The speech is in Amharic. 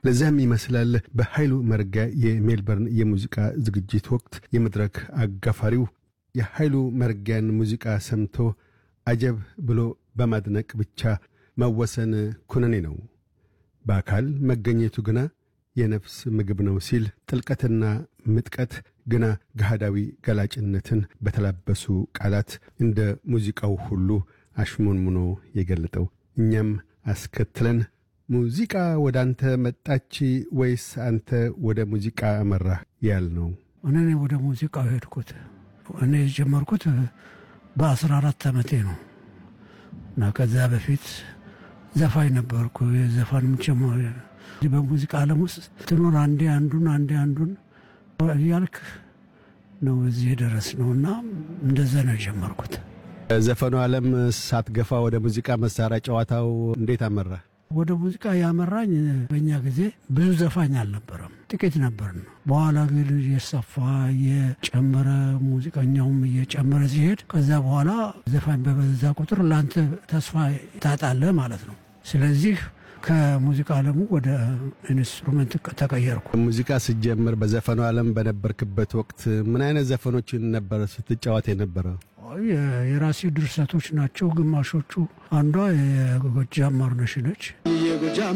ለዚያም ይመስላል በኃይሉ መርጋ የሜልበርን የሙዚቃ ዝግጅት ወቅት የመድረክ አጋፋሪው የኃይሉ መርጊያን ሙዚቃ ሰምቶ አጀብ ብሎ በማድነቅ ብቻ መወሰን ኩነኔ ነው። በአካል መገኘቱ ግና የነፍስ ምግብ ነው ሲል ጥልቀትና ምጥቀት ግና ገሃዳዊ ገላጭነትን በተላበሱ ቃላት እንደ ሙዚቃው ሁሉ አሽሞንሙኖ የገለጠው እኛም አስከትለን ሙዚቃ ወደ አንተ መጣች ወይስ አንተ ወደ ሙዚቃ አመራህ ያል ነው። እኔ ወደ ሙዚቃው ሄድኩት። እኔ የጀመርኩት በአስራ አራት ዓመቴ ነው እና ከዚያ በፊት ዘፋኝ ነበርኩ። የዘፋንም ጀማሪ በሙዚቃ ዓለም ውስጥ ትኖር አንዴ አንዱን አንዴ አንዱን እያልክ ነው እዚህ የደረስ ነው እና እንደዛ ነው የጀመርኩት። ዘፈኑ ዓለም ሳትገፋ ወደ ሙዚቃ መሳሪያ ጨዋታው እንዴት አመራ? ወደ ሙዚቃ ያመራኝ በእኛ ጊዜ ብዙ ዘፋኝ አልነበረም፣ ጥቂት ነበር ነው። በኋላ ግን እየሰፋ እየጨመረ ሙዚቀኛውም እየጨመረ ሲሄድ ከዛ በኋላ ዘፋኝ በበዛ ቁጥር ለአንተ ተስፋ ታጣለህ ማለት ነው። ስለዚህ ከሙዚቃ ዓለሙ ወደ ኢንስትሩመንት ተቀየርኩ። ሙዚቃ ስጀምር በዘፈኑ ዓለም በነበርክበት ወቅት ምን አይነት ዘፈኖችን ነበር ስትጫወት የነበረው? የራሴ ድርሰቶች ናቸው ግማሾቹ። አንዷ የጎጃም ማርነሽ ነች።